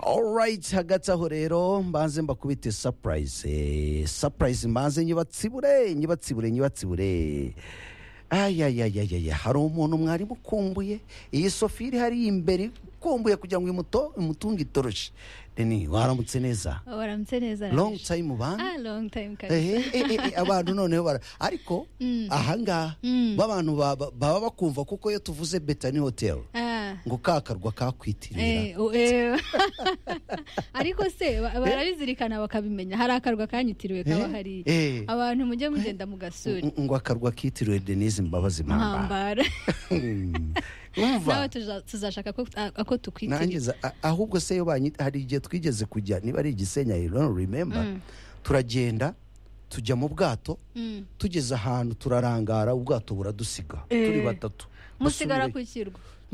alright hagati aho rero mbanze mbakubite surprise eh, surprise mbanze nyibatsibure nyibatsibure nyibatsibure ayayayayaya hari umuntu mwarimu ukumbuye iyi sofi iri hariya imbere ukumbuye kugira ngo imuto imutunge itoroshi deni waramutse neza waramutse neza long time bana ah long time kabisa ehe eh, eh, eh, abantu noneho bara ariko ahangaha b'abantu ba- ba- baba bakumva kuko iyo tuvuze betani hoteli ah ngo ka karwa kakwitirira eh, o- eh. ariko se ba- barabizirikana bakabimenya hari akarwa kanyitiriwe kaba Eh, hariya eh. abantu mujye mugenda mu gasuri ngo akarwa kitiriwe denise mbabazi mpamba ntambara nawe umva tuza- tuzashaka ko- a- ako tukwitirira nangiza a- ahubwo se yo banyita hari igihe twigeze kujya niba ari igisenya i don't remember turagenda tujya mu bwato Mm. tugeze ahantu turarangara ubwato buradusiga turi Eh. batatu musigara Dusubire- ku kirwa